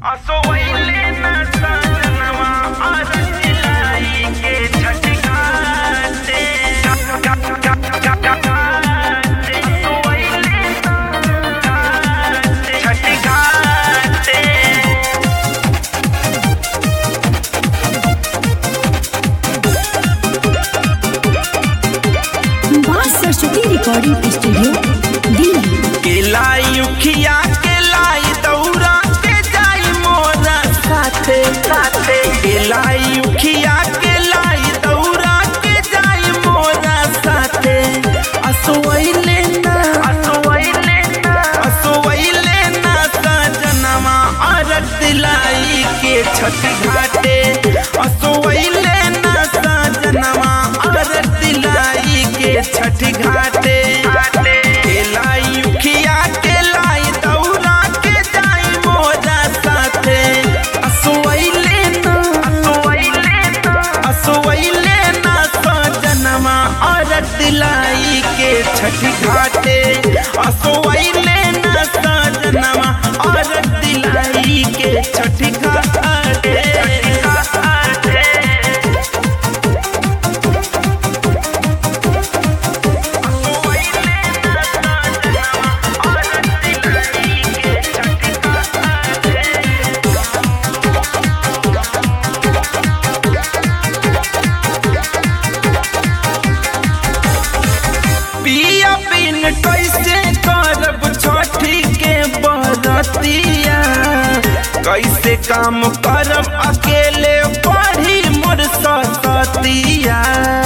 असो वैले न सजनवा अरसिलाई के छटकाते असो वैले न छटकाते बात सरस्वती रिकॉर्डिंग स्टूडियो दिल्ली केलाई उखिया केलाई दौरा के जाई मोरा साथे साथे केलाई उखिया केलाई दौरा के जाई मोरा साथे असोइले ना असोइले ना असोइले ना सजनवा अरग दिलाई के छठ घाटे असोइले ना सजनवा अरग दिलाई के छठ घाटे केलाई उखिया केलाई दौरा के जाई मोरा साथे असोइले ना असोइले ना असोइले ना सजनवा अरग दिलाई के छठ घाटे असोइले ना सजनवा अरग दिलाई के छठ घाटे पिया बिन कैसे करब छठी के बरतिया कैसे काम करब अकेले पढ़ी मोर सतिया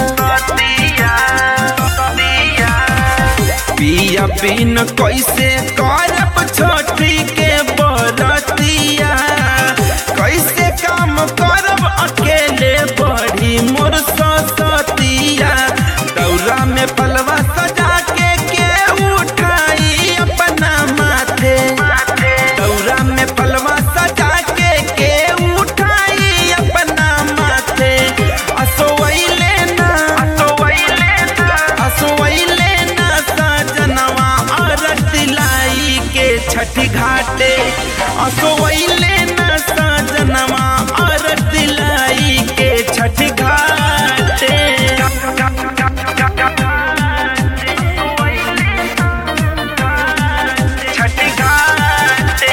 पिया बिन कैसे करब छठी के बरतिया कैसे काम करब अकेले बढ़ी मोर सतिया दौरा में पलवा सजा के के उठाई अपना माथे दौरा में पलवा सजा के के उठाई अपना माथे असोइले ना असोइले ना असोइले ना सजनवा अरग दिलाई के छठी घाटे असोइले ना सजनवा अरग दिलाई के छठी घाटे छठी घाटे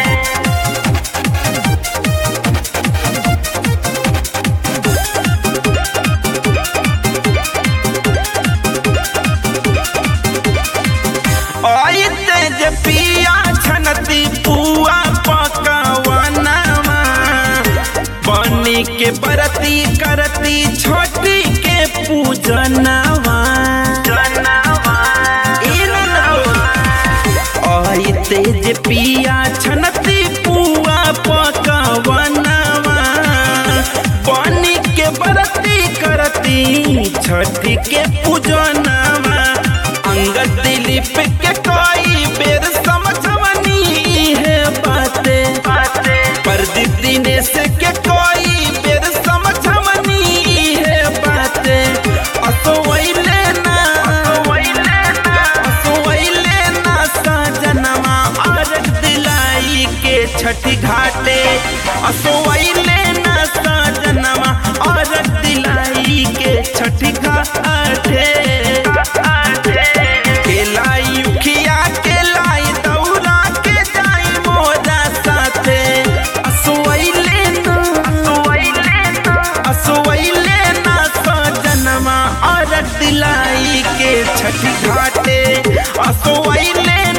आइते जे पिया छनती पुआ पकवनवा बनी के बरती करती छोटी के पूजनवा आइते जे पिया छनती पुआ पकवनवा बनी के बरती करती छठी के पूजनवा अंगद दिलीप के कोई बेर समझवनी है बाते प्रदीप दिनेश के कोई बेर समझवनी है बाते असोइले ना असोइले ना सजनवा अरग दिलाई के छठी घाटे असोइले ना सजनवा अरग दिलाई के छठी घाटे केलाई उखिया केलाई दौरा के जाई मोरा साथे असोइले ना असोइले ना असोइले ना सजनवा अरग दिलाई के छठी घाटे असोइले